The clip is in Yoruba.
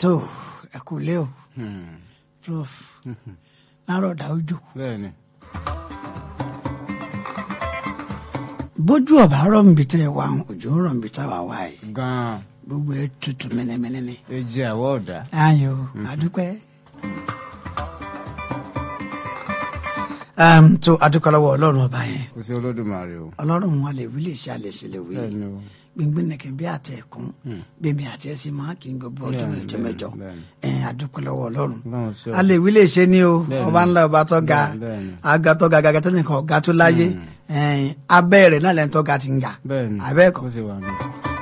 tó ẹ kú lé o Hmm. prof lárọ̀dà ojú bẹ́ẹ̀ni bójú ọ̀bá rọ̀ níbi tẹ́ ẹ wá òjò ń rọ̀ níbi tá a wà wá yìí gan-an gbogbo ẹ tutù mẹ́nẹ́mẹ́nẹ́ ni ẹ jẹ́ àwọ̀ ọ̀dà. ayò àdúpẹ́. um, tó adúpẹ́ lọ́wọ́ ọlọ́run ọba yẹn kò sí olódùmarè o. ọlọ́run wọn lè wí lè ṣe àlè ṣe lè wí bẹ́ẹ̀ni o. gbìngbìn nìkan bí àtẹ ẹ̀kún bèbí àti ẹ̀sìn máa kì í gbogbo ọjọ́ Bẹ́ẹ̀ni, mẹ́jọ mẹ́jọ bẹ́ẹ̀ni. ẹ̀ adúpẹ́ lọ́wọ́ ọlọ́run Ọlọ́run ṣe o. a lè wí lè ṣe ni o Bẹ́ẹ̀ni. ọba ńlá ọba tó ga Bẹ́ẹ̀ni. aga tó ga gàgà tó nìkan ọ̀gá tó láyé ẹ̀ẹ́n abẹ́ rẹ̀ náà lẹ́nu tó ga ti ń ga bẹ́ẹ̀ni abẹ́ẹ̀kọ́ bó ṣe wà ní.